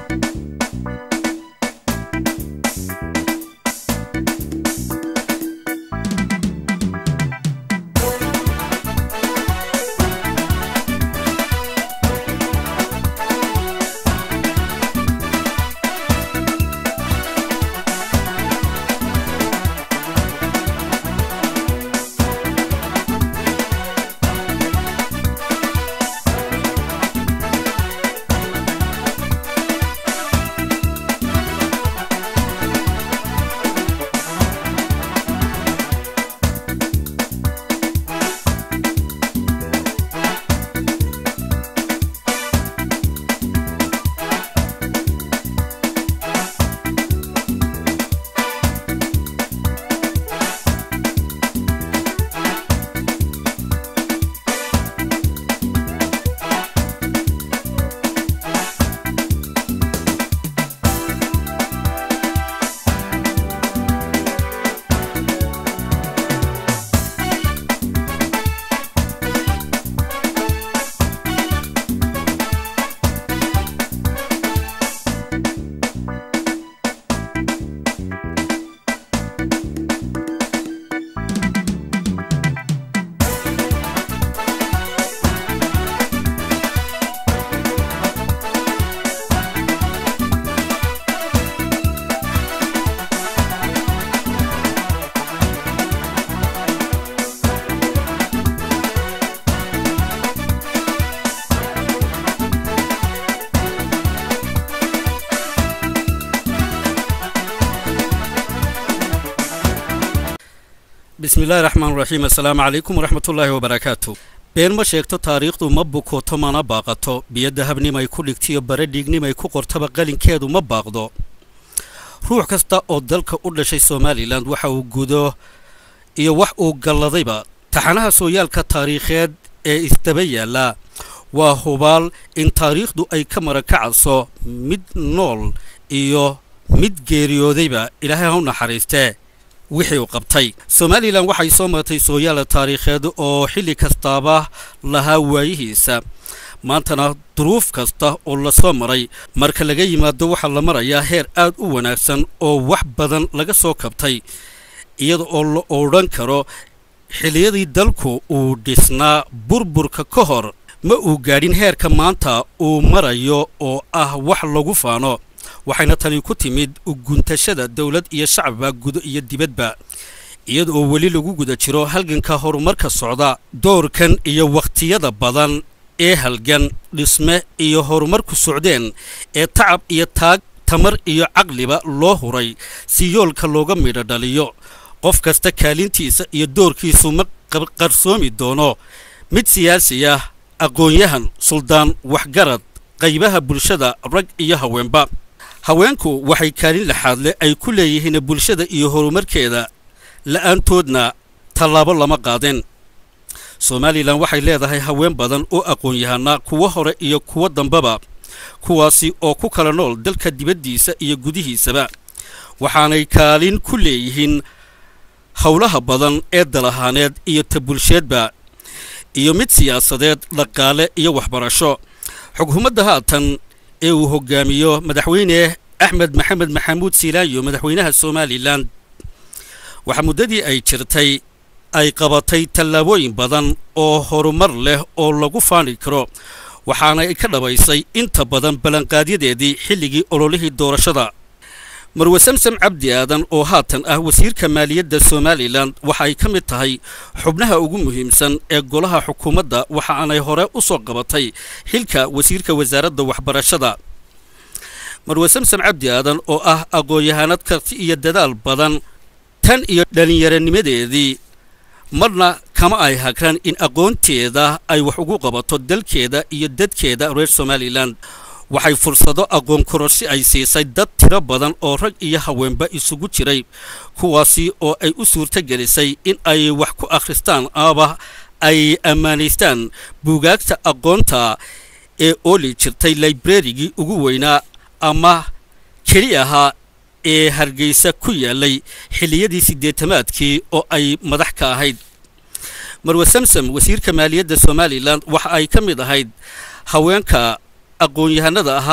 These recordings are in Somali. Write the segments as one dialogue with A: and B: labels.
A: bismillahi raxmaan raxiim assalaamu calaykum waraxmatullaahi wabarakaatu been ma sheegto taariikhdu ma bukoto mana baaqato biyo dahabnimay ku dhigtiyo bare dhiignimay ku qortaba qalinkeedu ma baaqdo ruux kasta oo dalka u dhashay somalilan waxa uu gudo iyo wax uu galladayba taxanaha sooyaalka taariikheed ee isdaba yaalla waa hubaal in taariikhdu ay ka marakacayso mid nool iyo mid geeriyoodayba ilaahay ha u naxariistee wixii uu qabtay somalilan waxay soo martay sooyaala taariikheed oo xilli kastaaba lahaa waayihiisa maantana duruuf kasta oo lasoo maray marka laga yimaado waxaa la marayaa heer aad u wanaagsan oo wax badan laga soo kabtay iyada oo la odhan karo xilliyadii dalku uu dhisnaa burburka ka hor ma uu gaadhin heerka maanta uu marayo oo ah wax lagu faano waxayna tani ku timid uguntashada dowlad iyo shacabba gudo iyo dibadba iyada oo weli lagu guda jiro halganka horumarka socda doorkan iyo wakhtiyada badan ee halgan dhisme iyo horumarku socdeen ee tacab iyo taag tamar iyo caqliba loo huray si yoolka looga midho dhaliyo qof kasta kaalintiisa iyo doorkiisu ma qarsoomi doono mid siyaasi ah aqoon-yahan suldaan waxgarad qaybaha bulshada rag iyo haweenba haweenku waxay kaalin laxaad leh ay ku leeyihiin bulshada iyo horumarkeeda la'aantoodna tallaabo lama qaadeen somalilan waxay leedahay haween badan oo aqoon-yahanaa kuwo hore iyo kuwo dambeba kuwaasi oo ku kala nool dalka dibaddiisa iyo gudihiisaba waxaanay kaalin ku leeyihiin howlaha badan ee dalahaaneed iyo ta bulsheedba iyo mid siyaasadeed dhaqaale iyo waxbarasho xukuumadda haatan ee uu hogaamiyo madaxweyne axmed maxamed maxamuud siilaayo madaxweynaha somalilan waxaa muddadii ay jirtay ay qabatay tallaabooyin badan oo horumar leh oo lagu faani karo waxaana ay ka dhabaysay inta badan ballanqaadyadeedii xilligii ololihii doorashada marwe samsam cabdi aadan oo haatan ah wasiirka maaliyadda somalilan waxa ay ka mid tahay xubnaha ugu muhiimsan ee golaha xukuumadda waxa aanay hore u soo qabatay xilka wasiirka wasaaradda waxbarashada marwe samsam cabdi aadan oo ah aqoon-yahanad karti iyo dadaal badan tan iyo dhallinyaranimadeedii marna kama ay hagran in aqoonteeda ay wax ugu qabato dalkeeda iyo dadkeeda reer somalilan waxay fursado aqoon kororsi ay siisay dad tiro badan oo rag iyo haweenba isugu jiray kuwaasi oo ay u suurto gelisay in ay wax ku akhristaan ama ay ammaanaystaan buugaagta aqoonta ee ooli jirtay laibrarigii ugu weynaa ama keli ahaa ee hargeysa ku yaalay xilliyadii siddeetamaadkii oo ay madax ka ahayd marwe samsam wasiirka maaliyadda somalilan waxa ay ka mid ahayd haweenka aqoon-yahanada ahaa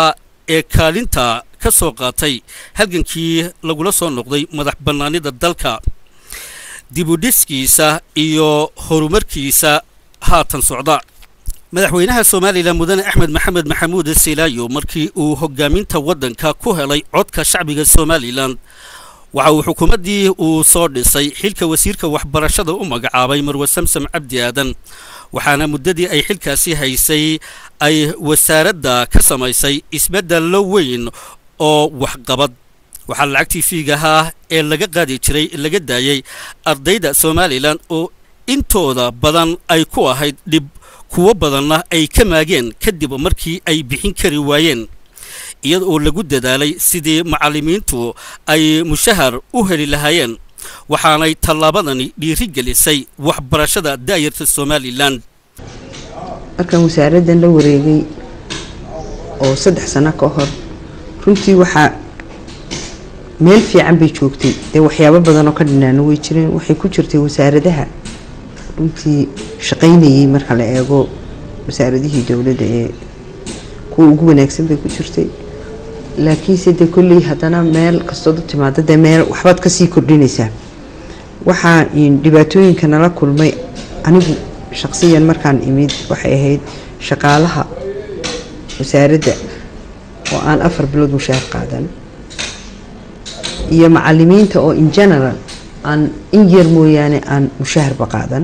A: ee kaalinta ka soo qaatay halgankii lagula soo noqday madax bannaanida dalka dibudhiskiisa iyo horumarkiisa haatan socda madaxweynaha somalilan mudane axmed maxamed maxamuud silaayo markii uu hogaaminta waddanka ku helay codka shacbiga somalilan waxa uu xukuumaddii uu soo dhisay xilka wasiirka waxbarashada u magacaabay marwe samsam cabdi aadan waxaana muddadii ay xilkaasi haysay ay wasaaradda ka samaysay isbeddello weyn oo waxqabad waxaa lacagtii fiigahaa ee laga qaadi jiray laga daayey ardayda somalilan oo intooda badan ay ku ahayd dhib kuwo badanna ay ka maageen kadib markii ay bixin kari waayeen iyada oo lagu dadaalay sidii macallimiintu ay mushahar u heli lahaayeen waxaanay tallaabadani dhiiri gelisay waxbarashada daayarta somalilan
B: markaan wasaaraddan la wareegay oo saddex sano ka hor runtii waxaa meel fiican bay joogtay dee waxyaabo badan oo ka dhinaana way jireen waxay ku jirtay wasaaradaha runtii shaqaynayay marka la eego wasaaradihii dowladda ee kuwa ugu wanaagsan bay ku jirtay laakiinse dee kolley haddana meel kastood u timaado dee meel waxbaad kasii kordhinaysaa waxaa dhibaatooyinka nala kulmay anigu shaqsiyan markaan imid waxay ahayd shaqaalaha wasaaradda oo aan afar bilood mushaar qaadan iyo macalimiinta oo in general aan in yar mooyaane aan mushaharba qaadan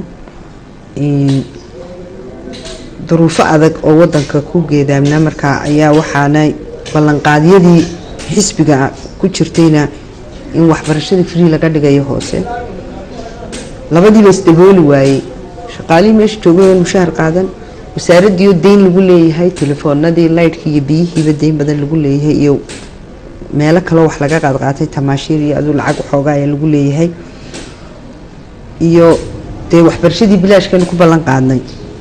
B: duruufo adag oo wadanka ku geedaamna markaa ayaa waxaana ballanqaadyadii xisbiga ku jirtayna in waxbarashada free laga dhigayo hoose labadiiba isdabooli waayey shaqaalihii meesha joogay mushahar qaadan wasaaradiioo deyn lagu leeyahay telefoonadii laydhkii iyo biyihiiba deyn badan lagu leeyahay iyo meelo kaloo wax laga qaadqaatay tamaashiir iyo aduu lacag waxoogaa ayaa lagu leeyahay iyo dee waxbarashadii bilaashkanu ku ballan qaadnay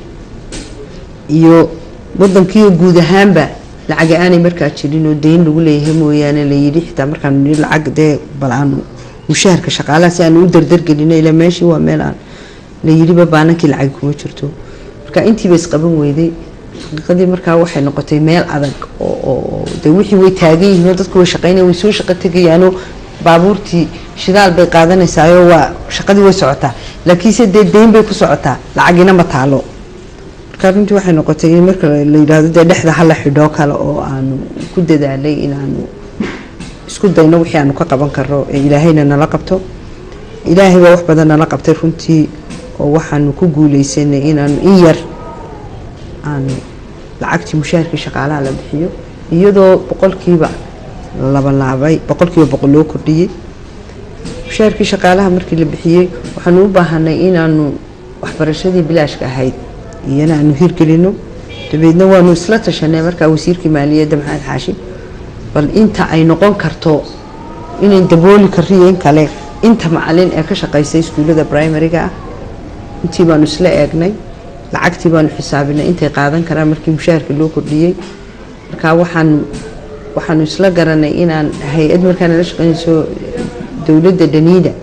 B: iyo wadankiioo guud ahaanba lacaga aanay markaa jirin oo deyn lagu leeyahay mooyaane layidhi xitaa markaanu nii lacag dee bal aanu mushaharka shaqaalaha si aanu u dardargelino ilaa meeshii waa meel aan layidhiba baanankii lacag kuma jirto marka intiiba isqaban weyday xaqiiqadii markaa waxay noqotay meel adag oo de wixii way taagan yihiin oo dadku way shaqeynaya way soo shaqo tegayaanoo baabuurtii shidaal bay qaadanaysaayoo waa shaqadii way socotaa laakiinse dee deyn bay ku socotaa lacagina ma taalo marka runtii waxay noqotay in marka la yidhaahdo dee dhexda hala xidhoo kale oo aanu ku dadaalay inaanu isku dayno wixii aanu ka qaban karno ee ilaahayna nala qabto ilaahay baa wax badan nala qabtay runtii oo waxaanu ku guuleysanay inaanu in yar aanu lacagtii mushaharkii shaqaalaha la bixiyo iyadoo boqolkiiba labalaabay boqolkiiba boqol loo kordhiyey mushaharkii shaqaalaha markii la bixiyey waxaanu u baahanay inaanu waxbarashadii bilaashka ahayd iyana aanu hirgelino dabeedna waanu isla tashanay markaa wasiirkii maaliyadda maxamed xaashi bal inta ay noqon karto inay dabooli kariyo in kale inta macalin ee ka shaqeysa iskuullada primariga ah intii baanu isla eegnay lacagtii baanu xisaabinay intay qaadan karaan markii mushaharka loo kordhiyey markaa waxaanu waxaanu isla garanay inaan hay-ad markaa nala shaqeynayso dowladda daniida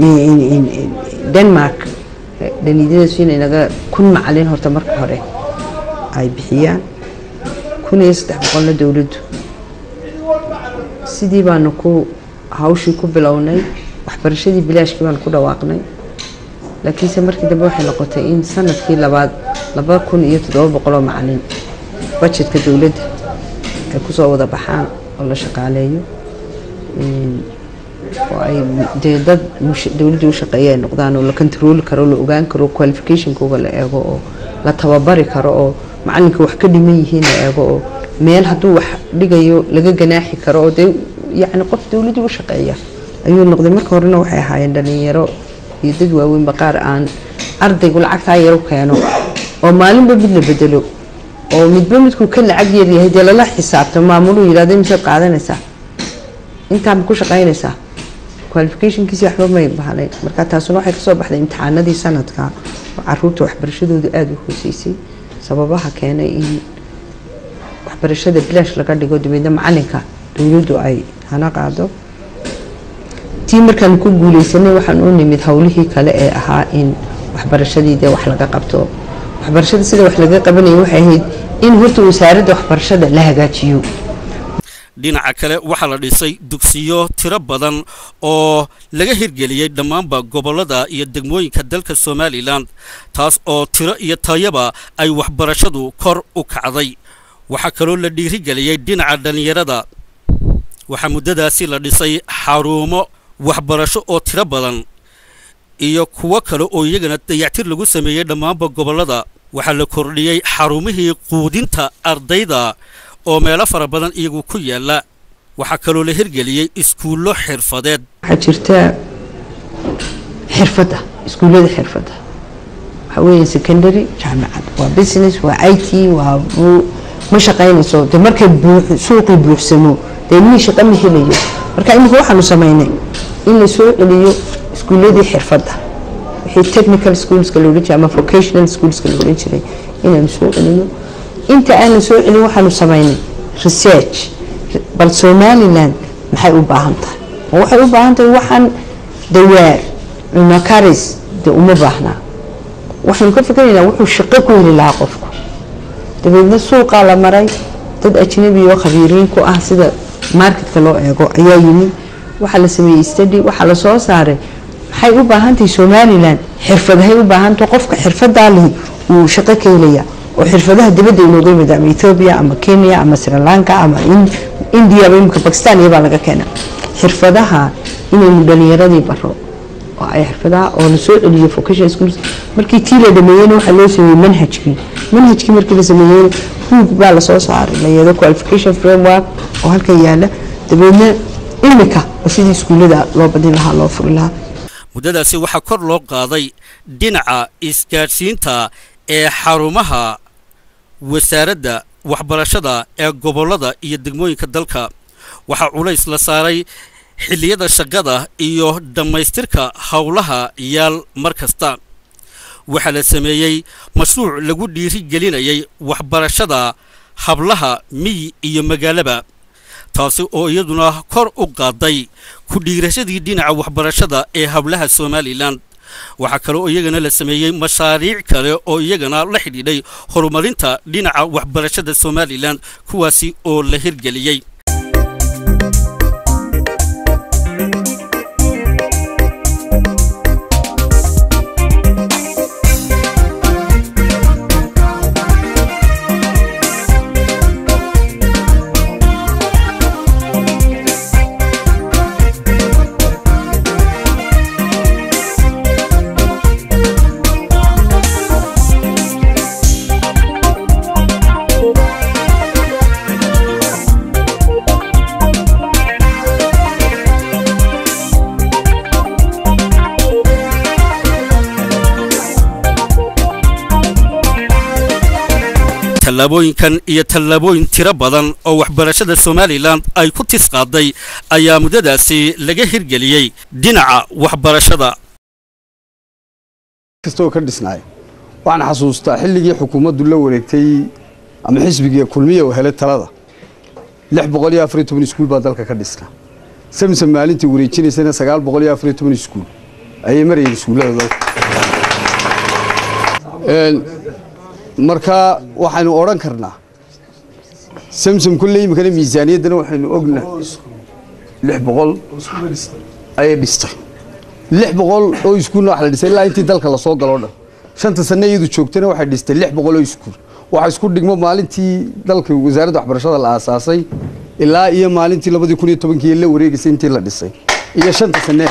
B: denmark daniidyadaas inay naga kun macalin horta marka hore ay bixiyaan kun iyo saddex boqolna dowladdu sidii baanu ku hawshii ku bilownay waxbarashadii bilaashkii baanu ku dhawaaqnay laakiinse markii dambe waxay noqotay in sanadkii labaad laba kun iyo toddoba boqol oo macalin bajetka dowladda ay kusoo wada baxaan oo la shaqaaleeyo oo ay dee dad dowladda u shaqeeya ay noqdaan oo la kontarooli karo la ogaan karo qualificationkooga la eego oo la tababari karo oo macalinka wax ka dhiman yihiin la eego oo meel hadduu wax dhigayo laga ganaaxi karo oo dee yacni qof dowladda u shaqeeya ayuu noqday marka horena waxay ahaayeen dhalinyaro iyo dad waaweynba qaar aan ardaygu lacagtaa yar u keeno oo maalinba mid la bedelo oo midba midkuu ka lacag yar yahay dee lala xisaabto maamuluu yidhahdo misaad qaadanaysaa intaa ma ku shaqaynaysaa qualificationkiisi waxba may bahnay marka taasuna waxay kasoo baxday imtixaanadii sanadka oo caruurta waxbarashadoodu aada u hooseysay sababaha keenay in waxbarashada bilaash laga dhigo dabeedna macalinka dowladdu ay hana qaado tii markaan ku guuleysanay waxaan u nimid howlihii kale ee ahaa in waxbarashadii dee wax laga qabto waxbarashada sida wax laga qabanaya waxay ahayd in horta wasaaradda waxbarashada la hagaajiyo
A: dhinaca kale waxaa la dhisay dugsiyo tiro badan oo laga hirgeliyey dhammaanba gobollada iyo degmooyinka dalka somalilan taas oo tiro iyo tayaba ay waxbarashadu kor u kacday waxaa kaloo la dhiirigeliyey dhinaca dhallinyarada waxaa muddadaasi la dhisay xarumo waxbarasho oo tiro badan iyo kuwo kale oo iyagana dayactir lagu sameeyey dhammaanba gobollada waxaa la kordhiyey xarumihii quudinta ardayda oo meelo fara badan iyagu ku yaalla waxaa kaloo la hirgeliyey iskuullo xirfadeed
B: waxaa jirta xirfadda iskuullada xirfadda waxaa weeye secondary jaamacad waa business waa i t waa ma shaqaynayso de markay buux suuqii buuxsamo dee mii shaqa ma helayo marka iminka waxaanu samaynay in la soo celiyo iskuulladii xirfadda wixii technical schoolska la odhan jiray ama vocational schoolska la odhan jiray inaanu soo celino inta aanu soo celin waxaanu samaynay research bal somaliland maxay u baahan tahay ma waxay u baahan tahay waxaan dawaar cunno karis dee uma baahnaa waxaynu ka fikiraynaa wuxuu shaqo ku heli lahaa qofku dabeedna suuqaa la maray dad ajnabi oo khabiiriin ku ah sida marketka loo eego ayaa yimid waxaa la sameeyey study waxaa la soo saaray maxay u baahan tahay somaliland xirfadahay u baahantahay qofka xirfadaa lihi uu shaqo ka helaya oo xirfadaha dibadda inooga yimid ama ethiopia ama kenya ama sri lanka ama india ama imika bakistan iyabaa laga keena xirfadaha inaynu dhalinyaradii baro oo ay xirfadaha oo la soo celiyo vocational schools markii tii la dhameeyeyna waxaa loo sameeyey manhajkii manhajkii markii la sameeyeyna buug baa lasoo saaray layado qualification framework oo halkan yaala dabeedna imika oo sidii iskuullada loo badin lahaa loo furi lahaa
A: muddadaasi waxaa kor loo qaaday dhinaca isgaadhsiinta ee xarumaha wasaaradda waxbarashada ee gobollada iyo degmooyinka dalka waxaa culays la saaray xilliyada shaqada iyo dhammaystirka howlaha yaal mar kasta waxaa la sameeyey mashruuc lagu dhiiri gelinayay waxbarashada hablaha miyi iyo magaalaba taasi oo iyaduna kor u qaaday ku dhiirashadii dhinaca waxbarashada ee hablaha somalilan waxaa kale oo iyagana la sameeyey mashaariic kale oo iyagana la xidhiidhay horumarinta dhinaca waxbarashada somalilan kuwaasi oo la hirgeliyey tallaabooyinkan iyo tallaabooyin tiro badan oo waxbarashada somalilan ay ku tis qaaday ayaa muddadaasi laga hirgeliyey dhinaca waxbarashada
C: kastoo ka dhisnaay waxaan xasuustaa xilligii xukuumaddu la wareegtay ama xisbigii kulmiya uu helay talada lix boqol iyo afariyo toban iskuul baa dalka ka dhisna samsam maalintii wareejinaysana sagaal boqol iyo afariyo toban iskuul ayay marayeen iskuullada dalka marka waxaynu odhan karnaa samsam kulle imikana miisaaniyaddana waxaynu ognahay lix boqol ayay dhistay lix boqol oo iskuulna wax la dhisay ilaa intii dalka lasoo galoo dhan shanta sanne iyadu joogtana waxay dhistay lix boqol oo iskuul waxa isku dhigmo maalintii dalka wasaaradda waxbarashada la aasaasay ilaa iyo maalintii labadii kun iyo tobankii la wareegaysay intii la dhisay iyo shanta sanne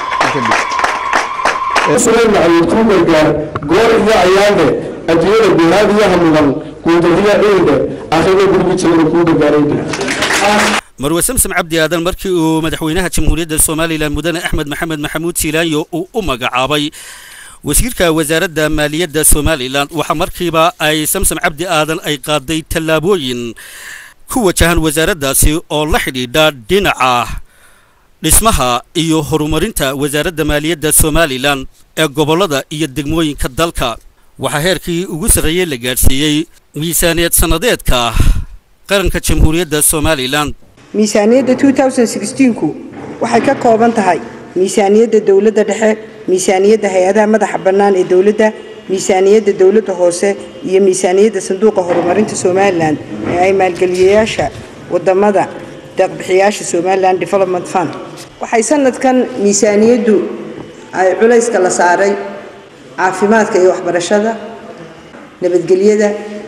D: haysay adduunyada guuraadiyaha mudan guudadiya ciide akhriga gurigi jirana kuu gargaarayde
A: marwe samsam cabdi aadan markii uu madaxweynaha jamhuuriyadda somalilan mudane axmed maxamed maxamuud siilaanyo uu u magacaabay wasiirka wasaaradda maaliyadda somalilan waxaa markiiba ay samsam cabdi aadan ay qaaday tallaabooyin ku wajahan wasaaraddaasi oo la xidhiidha dhinaca dhismaha iyo horumarinta wasaaradda maaliyadda somalilan ee gobollada iyo degmooyinka dalka waxaa heerkii ugu sarreeyey la gaadhsiiyey miisaaniyad sannadeedka qaranka jamhuuriyadda somalilan
E: miisaaniyadda ku waxay ka kooban tahay miisaaniyadda dowladda dhexe miisaaniyadda hay-adaha madaxa bannaan ee dowladda miisaaniyadda dowladda hoose iyo miisaaniyadda sanduuqa horumarinta somalilan ee ay maalgeliyayaasha wadamada deeqbixiyaasha somalilan development fund waxay sanadkan miisaaniyaddu ay culayska la saaray caafimaadka iyo waxbarashada nabadgelyada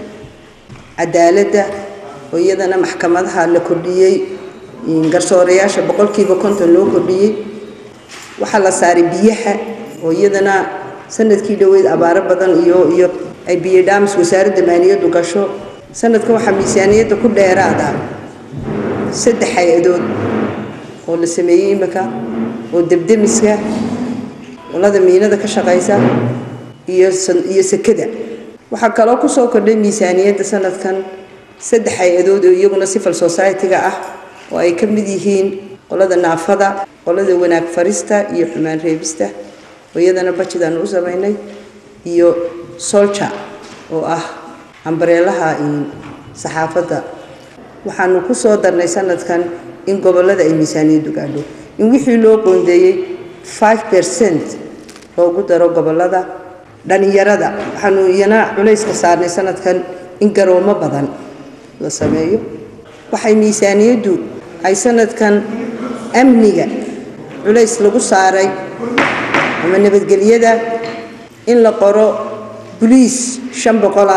E: cadaaladda oo iyadana maxkamadaha la kordhiyey garsoorayaasha boqolkiiba konton loo kordhiyey waxaa la saaray biyaha oo iyadana sanadkii dhoweyd abaaro badan iyo iyo ay biyo dhaamis wasaaradda maaliyaddu gasho sanadkan waxaa miisaaniyadda ku dheeraada saddex hay-adood oo la sameeyey imika oo debdemiska olada miinada ka shaqaysa iyo iyo sekada waxaa kaloo kusoo kordhay miisaaniyadda sanadkan saddex hay-adood oo iyaguna civil society-ga ah oo ay ka mid yihiin qolada naafada qolada wanaag farista iyo xumaan reebista oo iyadana bajid aanu u samaynay iyo solja oo ah ambareelaha saxaafadda waxaanu ku soo darnay sanadkan in gobollada ay miisaaniyaddu gaadho in wixii loo qoondeeyey five percent loogu daro gobollada dhalinyarada waxaanu iyana culayska saarnay sanadkan in garoomo badan la sameeyo waxay miisaaniyaddu ay sanadkan amniga culays lagu saaray ama nabadgelyada in la qoro boliis shan boqola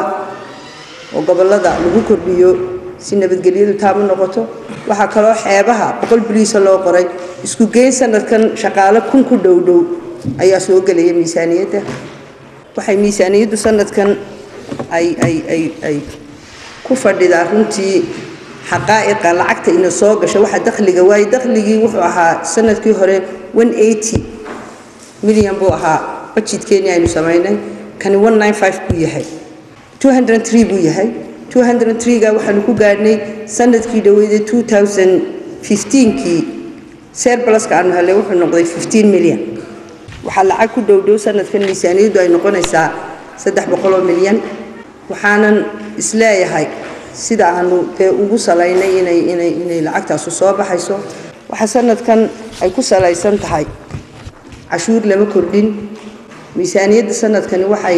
E: oo gobollada lagu kordhiyo si nabadgelyadu taab u noqoto waxaa kaloo xeebaha boqol boliisa loo qoray isku geyn sanadkan shaqaale kun ku dhow dhow ayaa soo gelaya miisaaniyadda waxay miisaaniyaddu sanadkan ay ay ay ay ku fadhidaa runtii xaqaa'iqa lacagta ina soo gasho waxa dakhliga waayo dakhligii wuxuu ahaa sanadkii hore one eighty milyan buu ahaa budgetkeenii aynu samaynay kani one nine five buu yahay two hundred three buu yahay two hundred three-ga waxaanu ku gaadhnay sanadkii dhaweyday two thousand fifteenkii serbalaska aanu helay wuxuu noqday fifteen milyan waxaa lacag ku dhowdhow sanadkan miisaaniyaddu ay noqonaysaa saddex boqoloo milyan waxaanan isleeyahay sida aanu dee ugu salaynay inay inay inay lacagtaasu soo baxayso waxaa sanadkan ay ku salaysan tahay cashuur lama kordhin miisaaniyadda sanadkani waxay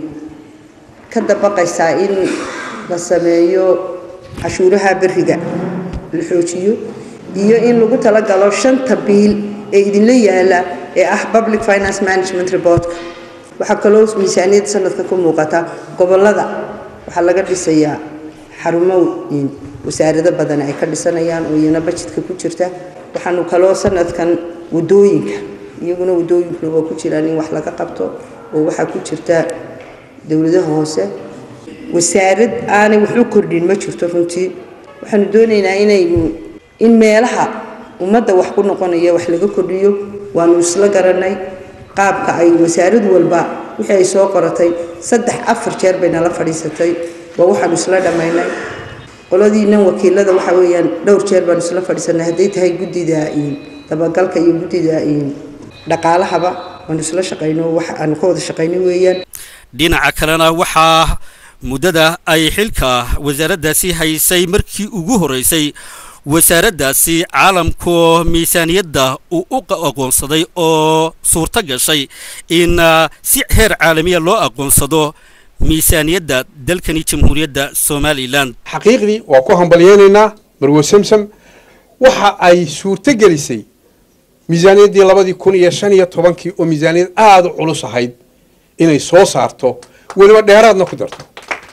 E: ka dabaqaysaa in la sameeyo cashuuraha beriga la xoojiyo iyo in lagu talagalo shanta biil ee idinla yaala ee ah public finance management reportka waxaa kaloo miisaaniyadda sanadka ku muuqata gobollada waxaa laga dhisayaa xarumo wasaarado badan ay ka dhisanayaan oo iyana bajedka ku jirta waxaanu kaloo sanadkan wadooyinka iyaguna wadooyinkuna waa ku jiraan in wax laga qabto oo waxaa ku jirta dowladaha hoose wasaarad aanay wax u kordhin ma jirto runtii waxaanu doonaynaa inaynu in meelaha ummadda wax ku noqonaya wax laga kordhiyo waanu isla garanay qaabka ay wasaarad walba wixii ay soo qoratay saddex afar jeer bay nala fadhiisatay waa waxaanu isla dhammaynay qoladiinan wakiilada waxa weeyaan dhowr jeer baanu isla fadhiisanay hadday tahay guddida dabagalka iyo guddida dhaqaalahaba waanu isla shaqayno wax aanu ka wada shaqaynay weeyaan
A: dhinaca kalena waxaa muddada ay xilka wasaaraddaasi haysay markii ugu horeysay wasaaraddaasi caalamku miisaaniyadda uu u aqoonsaday oo suurto gashay in si heer caalamiya loo aqoonsado miisaaniyadda dalkani jamhuuriyadda somalilan
F: xaqiiqdii waa ku hambalyeynaynaa marwo samsam waxa ay suurto gelisay miisaaniyaddii labadii kun iyo shan iyo tobankii oo miisaaniyad aada u culus ahayd inay soo saarto weliba dheeraadna ku darto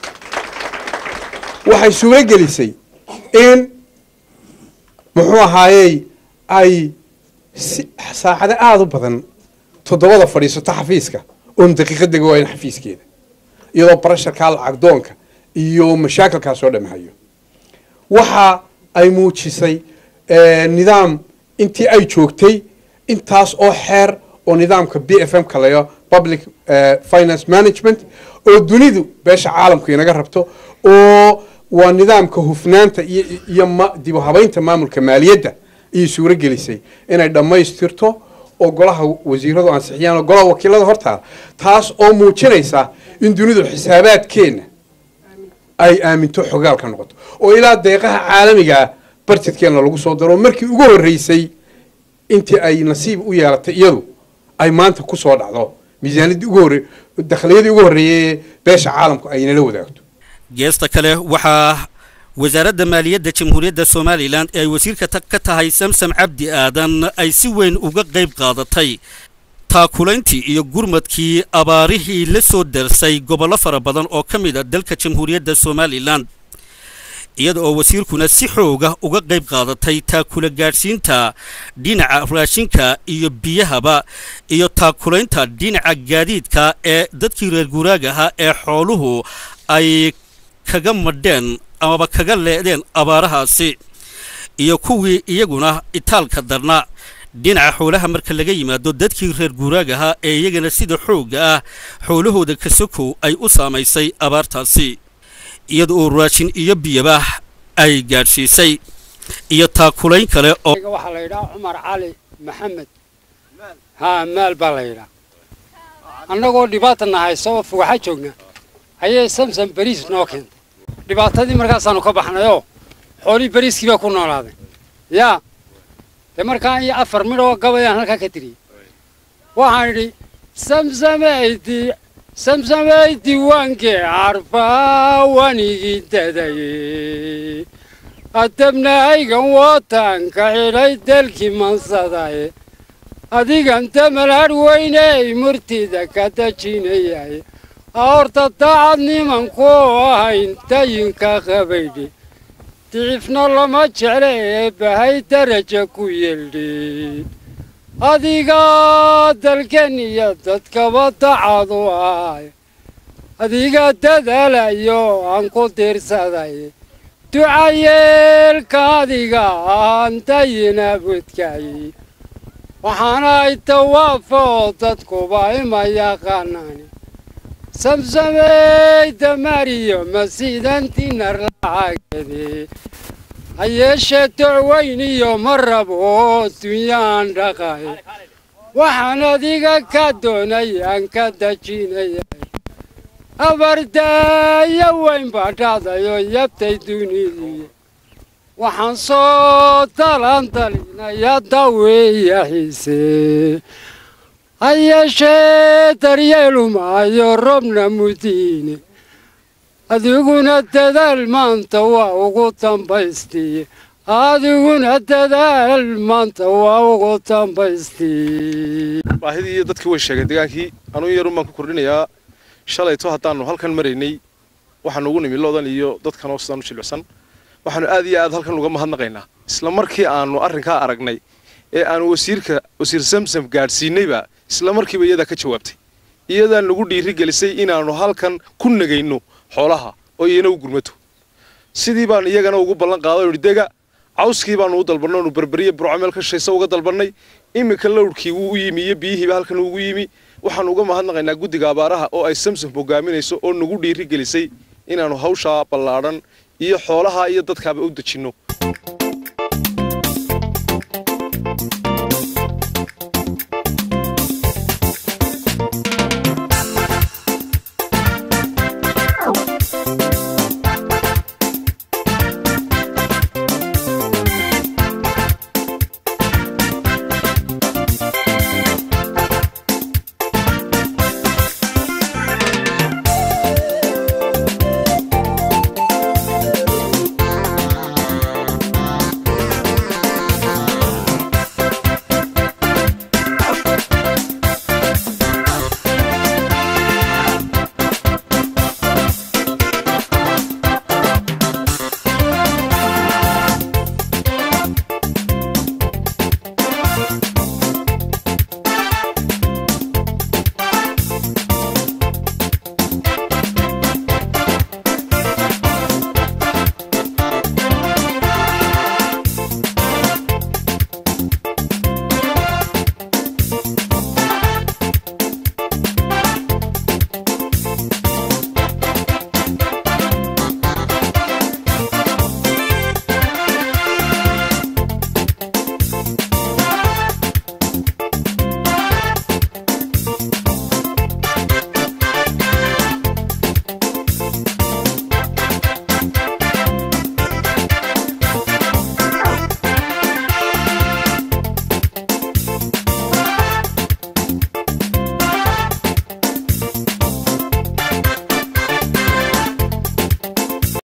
F: waxay suuro gelisay in muxuu ahaayey ay saacado aada u badan toddobada fadhiisato xafiiska oon daqiiqadega waayn xafiiskeeda iyadoo barasharkaa lacagdoonka iyo mashaakilkaa soo dhamahayo waxa ay muujisay nidaam intii ay joogtay intaas oo xeer oo nidaamka b f m ka layo public finance management oo dunidu beesha caalamku inaga rabto oo waa nidaamka hufnaanta iyo iyo dibu habaynta maamulka maaliyadda ayay suuro gelisay inay dhammaystirto oo golaha wasiiradu ansixiyaan oo golaha wakiilada hortaada taas oo muujinaysa in dunidu xisaabaadkeenna ay aaminto xogaalka noqoto oo ilaa deeqaha caalamigaa barjedkeenna lagu soo daro markii ugu horreysay intii ay nasiib u yeelatay iyadu ay maanta ku soo dhacdo miisaaniyaddii ugu horre dakhliyadii ugu horreeyay beesha caalamku ay nala wadaagto
A: geesta kale waxaa wasaaradda maaliyadda jamhuuriyadda somalilan ee ay wasiirka ka tahay samsam cabdi aadan ay si weyn uga qayb qaadatay taakulayntii iyo gurmadkii abaarihii la soo darsay gobollo fara badan oo ka mid a dalka jamhuuriyadda somalilan iyada oo wasiirkuna si xooga uga qayb qaadatay taakula gaadhsiinta dhinaca raashinka iyo biyahaba iyo taakulaynta dhinaca gaadiidka ee dadkii reer guuraaga ahaa ee xooluhu ay kaga madheen amaba kaga leedeen abaarahaasi iyo kuwii iyaguna itaalka darna dhinaca xoolaha marka laga yimaado dadkii reer guuraaga ahaa ee iyagana sida xoogga ah xoolahooda kasokow ay u saamaysay abaartaasi iyada oo raashin iyo biyaba ay gaadhsiisay iyo taakulayn kale oo
G: waxaa la yidhaha cumar cali maxamed haa maal baa la yidhaa annagoo dhibaata nahayso oo fugaxa joogna ayay samsam beriis noo keentay dhibaatadii markaasaanu ka baxnayoo xoolii beriiskii baa ku noolaaday yaa dee markaa iyo afar midhoo gabayaan halkaa ka tiriyey waxaan idhi samsamaydi samsamay diiwaankee carbaa wanigii dadaye adabnahaygan wootaanka xidhay dalkii mansadaye adigan damal hadh weyney murtida ka dajinayaye horta daacad nimanku ahayn dayinka qabaydhi dicifna lama jecle ee bahay daraja ku yeeldhi adiga dalkan iyo dadkaba dacad u ahay adiga dadaalayo aan ku diirsaday ducayeelka adiga aan dayin abudkay waxaana ay tawaafoo dadkuba ima yaqaanaan samsamey damariyo masiidantinar lacagede ha yeeshee docweyn iyo ma rabo dunyaan dhaqay waxaan adiga ka doonay aan ka dajinaya abardaayo weyn baa dhacdayoo yabtay dunidii waxaan soo talantalinaya daweeya xiise ha yeeshee daryeelu maayo robna mudiine adiguna dadaal maanta waa ugu dambaystii adiguna dadaal maanta waa ugu dambaystii
H: baahidii iyo dadkii way sheegeen degaankii anuu yarun baan ku kordhinayaa shalayto haddaannu halkan maraynay waxaanu ugu nimi loodan iyo dadkan oo sidaan u jilicsan waxaanu aad iyo aad halkan uga mahadnaqaynaa isla markii aanu arrinkaa aragnay ee aanu wasiirka wasiir samsam gaadhsiinayba isla markiiba iyadaa ka jawaabtay iyadaa nagu dhiiri gelisay inaannu halkan ku nagayno xoolaha oo iyana u gurmato sidii baanu iyagana ugu ballan qaaday o dega cawskii baanu u dalbannay onu berberiye burco meel ka shaysa uga dalbannay iminka lowrkii wuu u yimi iyo biyihiiba halkan ugu yimi waxaanu uga mahadnaqaynaa guddiga abaaraha oo ay samsam hogaaminayso oo nagu dhiiri gelisay inaannu hawshaa ballaadhan iyo xoolaha iyo dadkaaba u dejinno